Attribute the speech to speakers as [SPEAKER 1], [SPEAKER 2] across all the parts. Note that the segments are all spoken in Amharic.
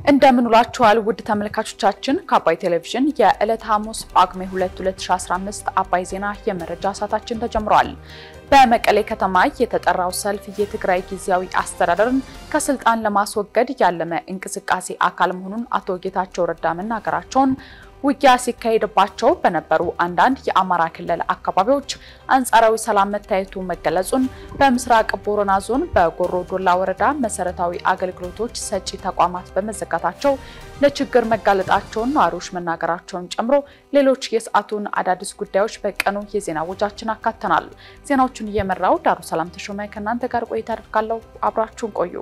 [SPEAKER 1] እንደምን ውላችኋል ውድ ተመልካቾቻችን፣ ከአባይ ቴሌቪዥን የዕለት ሐሙስ ጳጉሜ 2 2015 አባይ ዜና የመረጃ ሰዓታችን ተጀምሯል። በመቀሌ ከተማ የተጠራው ሰልፍ የትግራይ ጊዜያዊ አስተዳደርን ከስልጣን ለማስወገድ ያለመ እንቅስቃሴ አካል መሆኑን አቶ ጌታቸው ረዳ መናገራቸውን ውጊያ ሲካሄድባቸው በነበሩ አንዳንድ የአማራ ክልል አካባቢዎች አንጻራዊ ሰላም መታየቱ መገለጹን፣ በምስራቅ ቦረና ዞን በጎሮ ዶላ ወረዳ መሰረታዊ አገልግሎቶች ሰጪ ተቋማት በመዘጋታቸው ለችግር መጋለጣቸውን ነዋሪዎች መናገራቸውን ጨምሮ ሌሎች የሰዓቱን አዳዲስ ጉዳዮች በቀኑ የዜና ወጃችን አካተናል። ዜናዎቹን እየመራው ዳሩ ሰላም ተሾመ ከእናንተ ጋር ቆይታ አደርጋለሁ። አብራችሁን ቆዩ።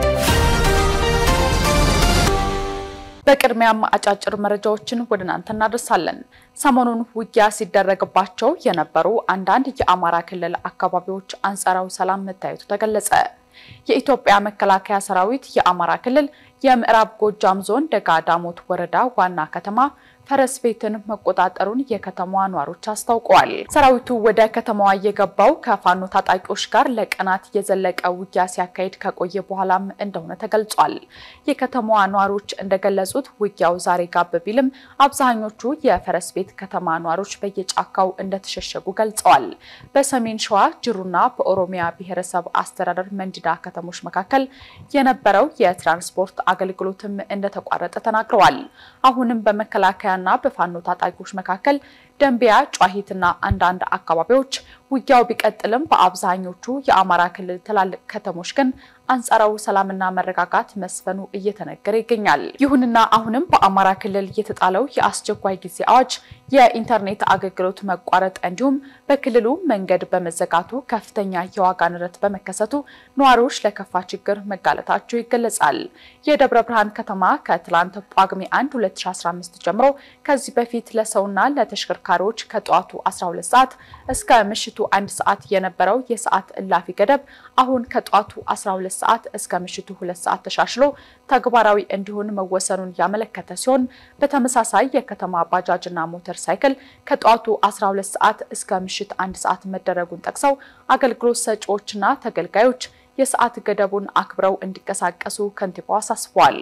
[SPEAKER 1] በቅድሚያም አጫጭር መረጃዎችን ወደ እናንተ እናደርሳለን። ሰሞኑን ውጊያ ሲደረግባቸው የነበሩ አንዳንድ የአማራ ክልል አካባቢዎች አንጻራዊ ሰላም መታየቱ ተገለጸ። የኢትዮጵያ መከላከያ ሰራዊት የአማራ ክልል የምዕራብ ጎጃም ዞን ደጋ ዳሞት ወረዳ ዋና ከተማ ፈረስ ቤትን መቆጣጠሩን የከተማዋ ነዋሪዎች አስታውቀዋል። ሰራዊቱ ወደ ከተማዋ የገባው ከፋኖ ታጣቂዎች ጋር ለቀናት የዘለቀ ውጊያ ሲያካሂድ ከቆየ በኋላም እንደሆነ ተገልጿል። የከተማዋ ነዋሪዎች እንደገለጹት ውጊያው ዛሬ ጋብ ቢልም አብዛኞቹ የፈረስ ቤት ከተማ ነዋሪዎች በየጫካው እንደተሸሸጉ ገልጸዋል። በሰሜን ሸዋ ጅሩና በኦሮሚያ ብሔረሰብ አስተዳደር መንዲዳ ከተሞች መካከል የነበረው የትራንስፖርት አገልግሎትም እንደተቋረጠ ተናግረዋል። አሁንም በመከላከያ ና በፋኖ ታጣቂዎች መካከል ደንቢያ፣ ጨዋሂትና አንዳንድ አካባቢዎች ውጊያው ቢቀጥልም በአብዛኞቹ የአማራ ክልል ትላልቅ ከተሞች ግን አንጻራዊ ሰላምና መረጋጋት መስፈኑ እየተነገረ ይገኛል። ይሁንና አሁንም በአማራ ክልል የተጣለው የአስቸኳይ ጊዜ አዋጅ፣ የኢንተርኔት አገልግሎት መቋረጥ እንዲሁም በክልሉ መንገድ በመዘጋቱ ከፍተኛ የዋጋ ንረት በመከሰቱ ነዋሪዎች ለከፋ ችግር መጋለጣቸው ይገለጻል። የደብረ ብርሃን ከተማ ከትላንት ጳጉሜ 1 2015 ጀምሮ ከዚህ በፊት ለሰውና ለተሽከርካሪዎች ከጠዋቱ 12 ሰዓት እስከ ምሽቱ አንድ ሰዓት የነበረው የሰዓት እላፊ ገደብ አሁን ከጠዋቱ 12 ሰዓት እስከ ምሽቱ ሁለት ሰዓት ተሻሽሎ ተግባራዊ እንዲሆን መወሰኑን ያመለከተ ሲሆን በተመሳሳይ የከተማ ባጃጅና ሞተር ሳይክል ከጠዋቱ 12 ሰዓት እስከ ምሽት አንድ ሰዓት መደረጉን ጠቅሰው አገልግሎት ሰጪዎችና ተገልጋዮች የሰዓት ገደቡን አክብረው እንዲንቀሳቀሱ ከንቲባው አሳስበዋል።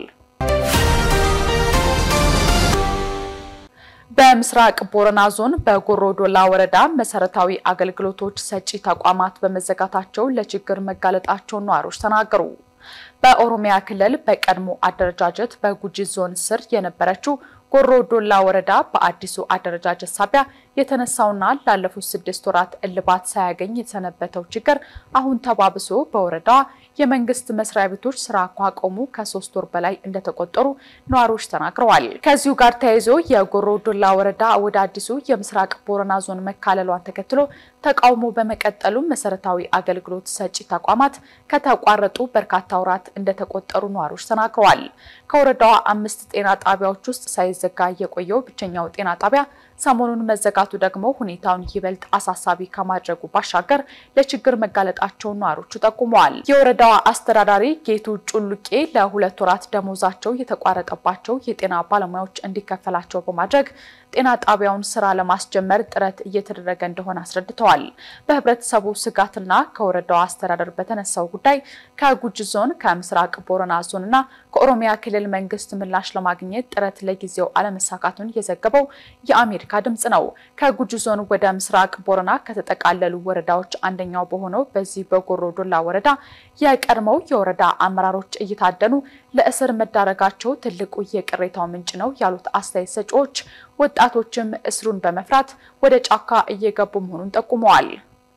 [SPEAKER 1] በምስራቅ ቦረና ዞን በጎሮ ዶላ ወረዳ መሰረታዊ አገልግሎቶች ሰጪ ተቋማት በመዘጋታቸው ለችግር መጋለጣቸውን ነዋሪዎች ተናገሩ። በኦሮሚያ ክልል በቀድሞ አደረጃጀት በጉጂ ዞን ስር የነበረችው ጎሮ ዶላ ወረዳ በአዲሱ አደረጃጀት ሳቢያ የተነሳውና ላለፉት ስድስት ወራት እልባት ሳያገኝ የተሰነበተው ችግር አሁን ተባብሶ በወረዳዋ የመንግስት መስሪያ ቤቶች ስራ ካቆሙ ከሶስት ወር በላይ እንደተቆጠሩ ነዋሪዎች ተናግረዋል። ከዚሁ ጋር ተያይዞ የጎሮ ዶላ ወረዳ ወደ አዲሱ የምስራቅ ቦረና ዞን መካለሏን ተከትሎ ተቃውሞ በመቀጠሉ መሰረታዊ አገልግሎት ሰጪ ተቋማት ከተቋረጡ በርካታ ወራት እንደተቆጠሩ ነዋሪዎች ተናግረዋል። ከወረዳዋ አምስት ጤና ጣቢያዎች ውስጥ ሳይዘጋ የቆየው ብቸኛው ጤና ጣቢያ ሰሞኑን መዘጋቱ ደግሞ ሁኔታውን ይበልጥ አሳሳቢ ከማድረጉ ባሻገር ለችግር መጋለጣቸውን ነዋሪዎቹ ጠቁመዋል። የወረዳዋ አስተዳዳሪ ጌቱ ጩሉቄ ለሁለት ወራት ደሞዛቸው የተቋረጠባቸው የጤና ባለሙያዎች እንዲከፈላቸው በማድረግ ጤና ጣቢያውን ስራ ለማስጀመር ጥረት እየተደረገ እንደሆነ አስረድተዋል። በህብረተሰቡ ስጋትና ከወረዳዋ አስተዳደር በተነሳው ጉዳይ ከጉጂ ዞን፣ ከምስራቅ ቦረና ዞን እና ከኦሮሚያ ክልል መንግስት ምላሽ ለማግኘት ጥረት ለጊዜው አለመሳካቱን የዘገበው የአሜሪካ ድምጽ ነው። ከጉጂ ዞን ወደ ምስራቅ ቦረና ከተጠቃለሉ ወረዳዎች አንደኛው በሆነው በዚህ በጎሮ ዶላ ወረዳ የቀድሞው የወረዳ አመራሮች እየታደኑ ለእስር መዳረጋቸው ትልቁ የቅሬታው ምንጭ ነው ያሉት አስተያየት ሰጪዎች ወጣቶችም እስሩን በመፍራት ወደ ጫካ እየገቡ መሆኑን ጠቁመዋል።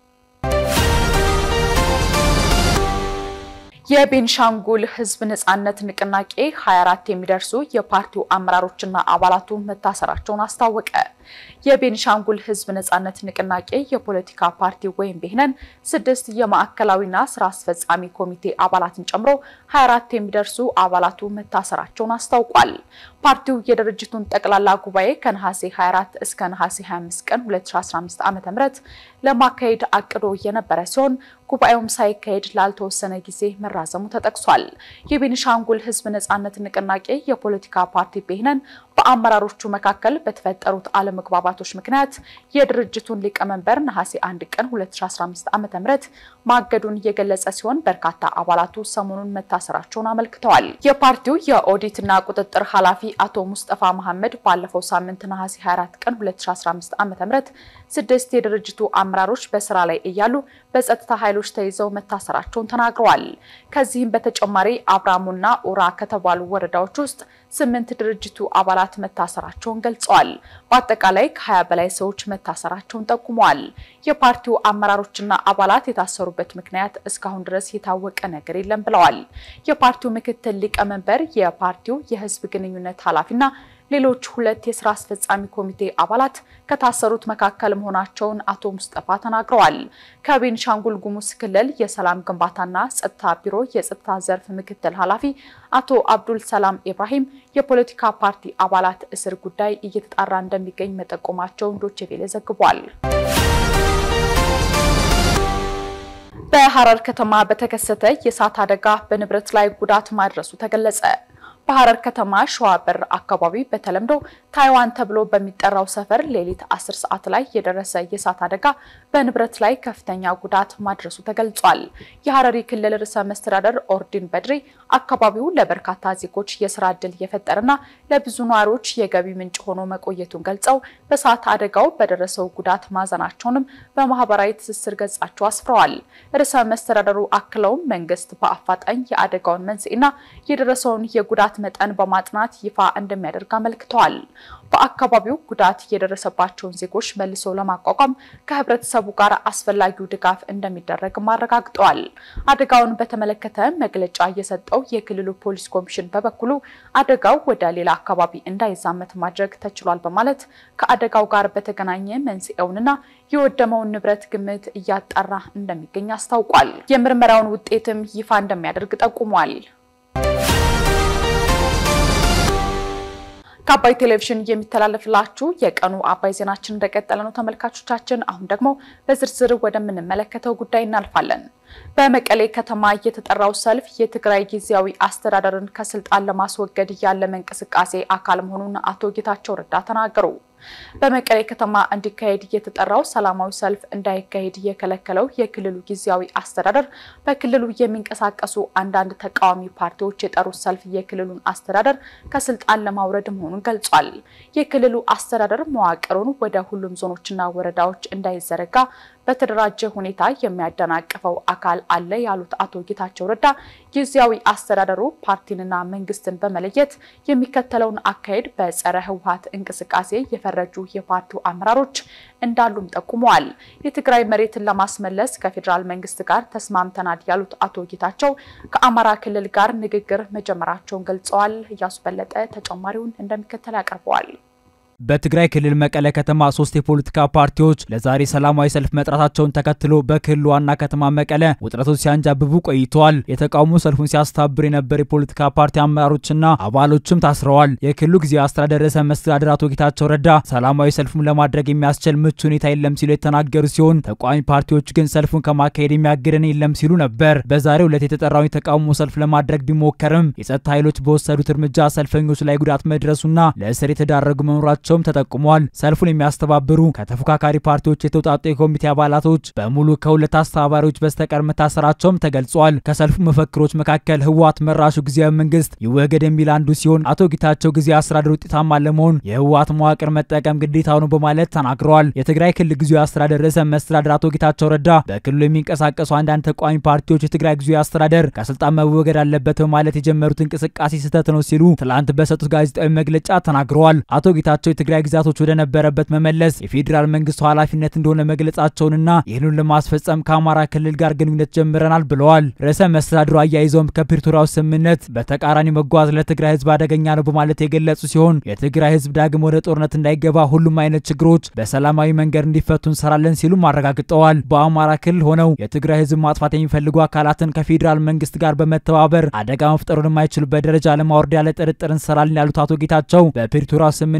[SPEAKER 1] የቤንሻንጉል ህዝብ ነጻነት ንቅናቄ 24 የሚደርሱ የፓርቲው አመራሮችና አባላቱ መታሰራቸውን አስታወቀ። የቤንሻንጉል ህዝብ ነጻነት ንቅናቄ የፖለቲካ ፓርቲ ወይም ብሄነን ስድስት የማዕከላዊና ስራ አስፈጻሚ ኮሚቴ አባላትን ጨምሮ 24 የሚደርሱ አባላቱ መታሰራቸውን አስታውቋል። ፓርቲው የድርጅቱን ጠቅላላ ጉባኤ ከነሐሴ 24 እስከ ነሐሴ 25 ቀን 2015 ዓ.ም ለማካሄድ አቅዶ የነበረ ሲሆን ጉባኤውም ሳይካሄድ ላልተወሰነ ጊዜ መራዘሙ ተጠቅሷል። የቤኒሻንጉል ህዝብ ነጻነት ንቅናቄ የፖለቲካ ፓርቲ ብሄነን በአመራሮቹ መካከል በተፈጠሩት አለመግባባቶች ምክንያት የድርጅቱን ሊቀመንበር ነሐሴ 1 ቀን 2015 ዓ.ም ማገዱን የገለጸ ሲሆን በርካታ አባላቱ ሰሞኑን መታሰራቸውን አመልክተዋል። የፓርቲው የኦዲትና ቁጥጥር ኃላፊ አቶ ሙስጠፋ መሐመድ ባለፈው ሳምንት ነሐሴ 24 ቀን 2015 ዓ.ም ስድስት የድርጅቱ አመራሮች በስራ ላይ እያሉ በጸጥታ ኃይሎች ተይዘው መታሰራቸውን ተናግረዋል። ከዚህም በተጨማሪ አብራሙና ኡራ ከተባሉ ወረዳዎች ውስጥ ስምንት ድርጅቱ አባላት መታሰራቸውን ገልጸዋል። በአጠቃላይ ከ20 በላይ ሰዎች መታሰራቸውን ጠቁመዋል። የፓርቲው አመራሮችና አባላት የታሰሩበት ምክንያት እስካሁን ድረስ የታወቀ ነገር የለም ብለዋል። የፓርቲው ምክትል ሊቀመንበር፣ የፓርቲው የህዝብ ግንኙነት ኃላፊና ሌሎች ሁለት የስራ አስፈጻሚ ኮሚቴ አባላት ከታሰሩት መካከል መሆናቸውን አቶ ሙስጠፋ ተናግረዋል። ከቤንሻንጉል ጉሙዝ ክልል የሰላም ግንባታና ጸጥታ ቢሮ የጸጥታ ዘርፍ ምክትል ኃላፊ አቶ አብዱል ሰላም ኢብራሂም የፖለቲካ ፓርቲ አባላት እስር ጉዳይ እየተጣራ እንደሚገኝ መጠቆማቸውን ዶቼ ቬለ ዘግቧል። በሐረር ከተማ በተከሰተ የእሳት አደጋ በንብረት ላይ ጉዳት ማድረሱ ተገለጸ። በሐረር ከተማ ሸዋበር አካባቢ በተለምዶ ታይዋን ተብሎ በሚጠራው ሰፈር ሌሊት 10 ሰዓት ላይ የደረሰ የእሳት አደጋ በንብረት ላይ ከፍተኛ ጉዳት ማድረሱ ተገልጿል። የሐረሪ ክልል ርዕሰ መስተዳደር ኦርዲን በድሪ አካባቢው ለበርካታ ዜጎች የስራ ዕድል የፈጠረና ለብዙ ነዋሪዎች የገቢ ምንጭ ሆኖ መቆየቱን ገልጸው በእሳት አደጋው በደረሰው ጉዳት ማዘናቸውንም በማህበራዊ ትስስር ገጻቸው አስፍረዋል። ርዕሰ መስተዳደሩ አክለውም መንግስት በአፋጣኝ የአደጋውን መንስኤና የደረሰውን የጉዳት መጠን በማጥናት ይፋ እንደሚያደርግ አመልክተዋል። በአካባቢው ጉዳት የደረሰባቸውን ዜጎች መልሶ ለማቋቋም ከህብረተሰቡ ጋር አስፈላጊው ድጋፍ እንደሚደረግም አረጋግጠዋል። አደጋውን በተመለከተ መግለጫ የሰጠው የክልሉ ፖሊስ ኮሚሽን በበኩሉ አደጋው ወደ ሌላ አካባቢ እንዳይዛመት ማድረግ ተችሏል በማለት ከአደጋው ጋር በተገናኘ መንስኤውንና የወደመውን ንብረት ግምት እያጣራ እንደሚገኝ አስታውቋል። የምርመራውን ውጤትም ይፋ እንደሚያደርግ ጠቁሟል። ከአባይ ቴሌቪዥን የሚተላለፍላችሁ የቀኑ አባይ ዜናችን እንደቀጠለ ነው ተመልካቾቻችን። አሁን ደግሞ በዝርዝር ወደምንመለከተው ጉዳይ እናልፋለን። በመቀሌ ከተማ የተጠራው ሰልፍ የትግራይ ጊዜያዊ አስተዳደርን ከስልጣን ለማስወገድ ያለመ እንቅስቃሴ አካል መሆኑን አቶ ጌታቸው ረዳ ተናገሩ። በመቀሌ ከተማ እንዲካሄድ የተጠራው ሰላማዊ ሰልፍ እንዳይካሄድ የከለከለው የክልሉ ጊዜያዊ አስተዳደር በክልሉ የሚንቀሳቀሱ አንዳንድ ተቃዋሚ ፓርቲዎች የጠሩት ሰልፍ የክልሉን አስተዳደር ከስልጣን ለማውረድ መሆኑን ገልጿል። የክልሉ አስተዳደር መዋቅሩን ወደ ሁሉም ዞኖችና ወረዳዎች እንዳይዘረጋ በተደራጀ ሁኔታ የሚያደናቅፈው አካል አለ ያሉት አቶ ጌታቸው ረዳ ጊዜያዊ አስተዳደሩ ፓርቲንና መንግስትን በመለየት የሚከተለውን አካሄድ በጸረ ህወሓት እንቅስቃሴ የፈረጁ የፓርቲው አመራሮች እንዳሉም ጠቁመዋል። የትግራይ መሬትን ለማስመለስ ከፌዴራል መንግስት ጋር ተስማምተናል ያሉት አቶ ጌታቸው ከአማራ ክልል ጋር ንግግር መጀመራቸውን ገልጸዋል። እያሱ በለጠ ተጨማሪውን እንደሚከተል ያቀርበዋል።
[SPEAKER 2] በትግራይ ክልል መቀለ ከተማ ሶስት የፖለቲካ ፓርቲዎች ለዛሬ ሰላማዊ ሰልፍ መጥራታቸውን ተከትሎ በክልሉ ዋና ከተማ መቀለ ውጥረቶች ሲያንጃብቡ ቆይተዋል። የተቃውሞ ሰልፉን ሲያስተባብር የነበር የፖለቲካ ፓርቲ አመራሮችና አባሎችም ታስረዋል። የክልሉ ጊዜያዊ አስተዳደር ርዕሰ መስተዳድር አቶ ጌታቸው ረዳ ሰላማዊ ሰልፉን ለማድረግ የሚያስችል ምቹ ሁኔታ የለም ሲሉ የተናገሩ ሲሆን ተቃዋሚ ፓርቲዎች ግን ሰልፉን ከማካሄድ የሚያግደን የለም ሲሉ ነበር። በዛሬው ዕለት የተጠራውን የተቃውሞ ሰልፍ ለማድረግ ቢሞከርም የጸጥታ ኃይሎች በወሰዱት እርምጃ ሰልፈኞች ላይ ጉዳት መድረሱና ለእስር የተዳረጉ መኖራቸው መሆናቸውም ተጠቁሟል። ሰልፉን የሚያስተባብሩ ከተፎካካሪ ፓርቲዎች የተውጣጡ የኮሚቴ አባላቶች በሙሉ ከሁለት አስተባባሪዎች በስተቀር መታሰራቸውም ተገልጿል። ከሰልፉ መፈክሮች መካከል ህወሓት መራሹ ጊዜያዊ መንግስት ይወገድ የሚል አንዱ ሲሆን አቶ ጌታቸው ጊዜያዊ አስተዳደር ውጤታማ ለመሆን የህወሓት መዋቅር መጠቀም ግዴታው ነው በማለት ተናግረዋል። የትግራይ ክልል ጊዜያዊ አስተዳደር ርዕሰ መስተዳድር አቶ ጌታቸው ረዳ በክልሉ የሚንቀሳቀሱ አንዳንድ ተቃዋሚ ፓርቲዎች የትግራይ ጊዜያዊ አስተዳደር ከስልጣን መወገድ አለበት በማለት የጀመሩት እንቅስቃሴ ስህተት ነው ሲሉ ትላንት በሰጡት ጋዜጣዊ መግለጫ ተናግረዋል። አቶ ጌታቸው የትግራይ ግዛቶች ወደ ነበረበት መመለስ የፌዴራል መንግስቱ ኃላፊነት እንደሆነ መግለጻቸውንና ይህንን ለማስፈጸም ከአማራ ክልል ጋር ግንኙነት ጀምረናል ብለዋል። ርዕሰ መስተዳድሩ አያይዘውም ከፕሪቶሪያው ስምምነት በተቃራኒ መጓዝ ለትግራይ ህዝብ አደገኛ ነው በማለት የገለጹ ሲሆን የትግራይ ህዝብ ዳግም ወደ ጦርነት እንዳይገባ ሁሉም አይነት ችግሮች በሰላማዊ መንገድ እንዲፈቱ እንሰራለን ሲሉም አረጋግጠዋል። በአማራ ክልል ሆነው የትግራይ ህዝብ ማጥፋት የሚፈልጉ አካላትን ከፌዴራል መንግስት ጋር በመተባበር አደጋ መፍጠሩን የማይችሉበት ደረጃ ለማውረድ ያለ ጥርጥር እንሰራለን ያሉት አቶ ጌታቸው በፕሪቶሪያው ስምምነትና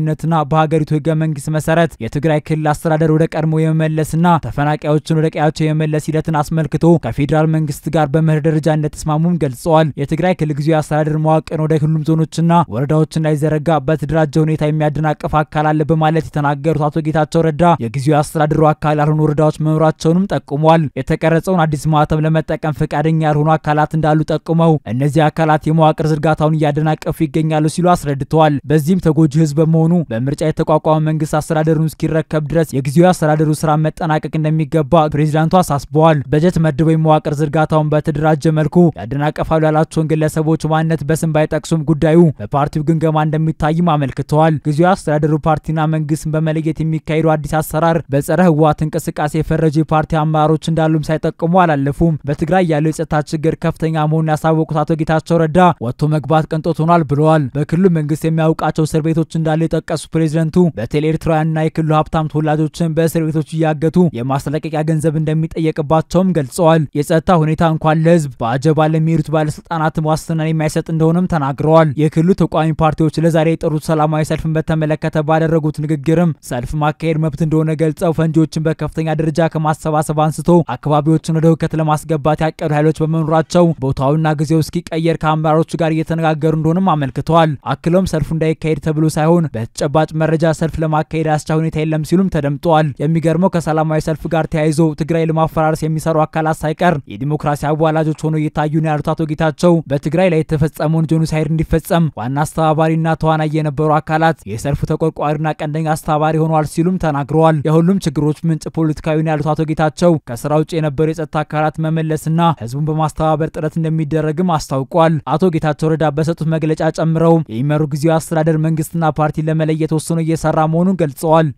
[SPEAKER 2] በሀገሪቱ ህገ መንግስት መሰረት የትግራይ ክልል አስተዳደር ወደ ቀድሞ የመመለስና ተፈናቃዮችን ወደ ቀያቸው የመመለስ ሂደትን አስመልክቶ ከፌዴራል መንግስት ጋር በመርህ ደረጃ እንደተስማሙም ገልጸዋል። የትግራይ ክልል ጊዜያዊ አስተዳደር መዋቅር ወደ ሁሉም ዞኖችና ወረዳዎች እንዳይዘረጋ በተደራጀ ሁኔታ የሚያደናቅፍ አካል አለ በማለት የተናገሩት አቶ ጌታቸው ረዳ የጊዜያዊ አስተዳደሩ አካል ያልሆኑ ወረዳዎች መኖራቸውንም ጠቁመዋል። የተቀረጸውን አዲስ ማህተም ለመጠቀም ፈቃደኛ ያልሆኑ አካላት እንዳሉ ጠቁመው እነዚህ አካላት የመዋቅር ዝርጋታውን እያደናቀፉ ይገኛሉ ሲሉ አስረድተዋል። በዚህም ተጎጂ ህዝብ በመሆኑ በምርጫ የተቋቋመ መንግስት አስተዳደሩን እስኪረከብ ድረስ የጊዜያዊ አስተዳደሩ ስራ መጠናቀቅ እንደሚገባ ፕሬዚዳንቱ አሳስበዋል። በጀት መድበው የመዋቅር ዝርጋታውን በተደራጀ መልኩ ያደናቀፋሉ ያላቸውን ግለሰቦች ማንነት በስም ባይጠቅሱም ጉዳዩ በፓርቲው ግምገማ እንደሚታይም አመልክተዋል። ጊዜያዊ አስተዳደሩ ፓርቲና መንግስትን በመለየት የሚካሄዱ አዲስ አሰራር በጸረ ህወሓት እንቅስቃሴ የፈረጁ የፓርቲ አመራሮች እንዳሉም ሳይጠቁሙ አላለፉም። በትግራይ ያለው የጸጥታ ችግር ከፍተኛ መሆኑን ያሳወቁት አቶ ጌታቸው ረዳ ወጥቶ መግባት ቅንጦት ሆኗል ብለዋል። በክልሉ መንግስት የሚያውቃቸው እስር ቤቶች እንዳለ የጠቀሱ ፕሬዚደንቱ በተለይ ኤርትራውያንና የክልሉ ሀብታም ተወላጆችን በእስር ቤቶች እያገቱ የማስለቀቂያ ገንዘብ እንደሚጠየቅባቸውም ገልጸዋል። የጸጥታ ሁኔታ እንኳን ለህዝብ በአጀባ ለሚሄዱት ባለስልጣናትም ዋስትናን የማይሰጥ እንደሆነም ተናግረዋል። የክልሉ ተቃዋሚ ፓርቲዎች ለዛሬ የጠሩት ሰላማዊ ሰልፍን በተመለከተ ባደረጉት ንግግርም ሰልፍ ማካሄድ መብት እንደሆነ ገልጸው ፈንጂዎችን በከፍተኛ ደረጃ ከማሰባሰብ አንስቶ አካባቢዎችን ወደ ሁከት ለማስገባት ያቀዱ ኃይሎች በመኖራቸው ቦታውና ጊዜው እስኪቀየር ከአመራሮቹ ጋር እየተነጋገሩ እንደሆነም አመልክተዋል። አክለውም ሰልፉ እንዳይካሄድ ተብሎ ሳይሆን በተጨባጭ መረጃ ሰልፍ ለማካሄድ አስቻ ሁኔታ የለም ሲሉም ተደምጠዋል። የሚገርመው ከሰላማዊ ሰልፍ ጋር ተያይዞ ትግራይ ለማፈራረስ የሚሰሩ አካላት ሳይቀር የዲሞክራሲ አዋላጆች ሆነው እየታዩ ነው ያሉት አቶ ጌታቸው በትግራይ ላይ የተፈጸመውን ጄኖሳይድ እንዲፈጸም ዋና አስተባባሪና ተዋናይ የነበሩ አካላት የሰልፉ ተቆርቋሪና ቀንደኛ አስተባባሪ ሆነዋል ሲሉም ተናግረዋል። የሁሉም ችግሮች ምንጭ ፖለቲካዊ ነው ያሉት አቶ ጌታቸው ከስራ ውጭ የነበሩ የጸጥታ አካላት መመለስና ህዝቡን በማስተባበር ጥረት እንደሚደረግም አስታውቋል። አቶ ጌታቸው ረዳ በሰጡት መግለጫ ጨምረው የሚመሩ ጊዜያዊ አስተዳደር መንግስትና ፓርቲ ለመለየት ወስኖ እየሰራ መሆኑን ገልጸዋል።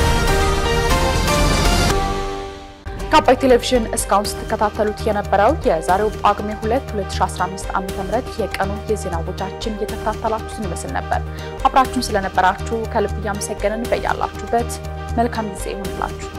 [SPEAKER 1] ከአባይ ቴሌቪዥን እስካሁን ስትከታተሉት የነበረው የዛሬው ጳጉሜ 2 2015 ዓ.ም የቀኑ የዜና ወጃችን እየተከታተላችሁትን ይመስል ነበር። አብራችሁን ስለነበራችሁ ከልብ እያመሰገንን በያላችሁበት መልካም ጊዜ ይሁንላችሁ።